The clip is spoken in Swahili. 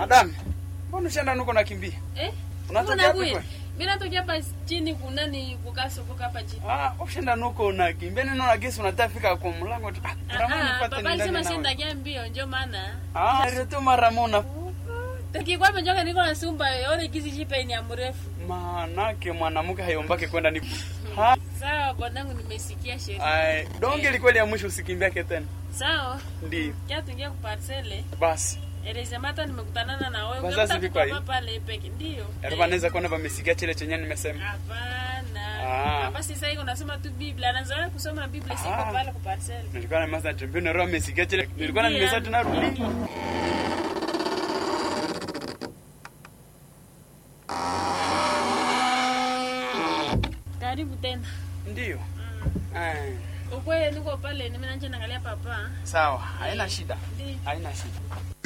Madam, mbona ushaenda nuko nakimbia? Eh? Unatokea Mbona wapi kuye? kweli? Mimi natokea hapa chini kunani kukasoko hapa chini. Ah, ushaenda nuko nakimbia neno na gesi unataka fika kwa mlango tu. Ah, Ah, Ramona ah, nipate papa nendane alisema nawe. shinda kia mbio ndio maana. Ah, ndio Ramona. Tukikuwa mjoka niko na sumba yone kisi jipe ni mrefu. Manake mwanamke hayombake kwenda ni ha, Sawa bwanangu nimesikia sheria. ai, donge likweli ya mwisho usikimbiake tena. Sawa. Ndio. Kia tuingia ku parcele. Basi. Eleza hata nimekutanana na wewe. Wazazi Ungepata viko papa hivi? pale peke. Ndio. Yaani wanaweza kuona wamesikia chile chenye nimesema. Hapana. Ah. Hapa sasa hivi unasoma tu Biblia. Anazoea kusoma Biblia siko Ah. pale ku parcele. Nilikuwa na masa tembea na roho amesikia chile. Nilikuwa na Ndio. nimesema tena rudi. Karibu tena. Ndio. Eh, Ukweli niko pale, mimi nanje naangalia papa. sawa, haina shida. Ndio. Haina shida.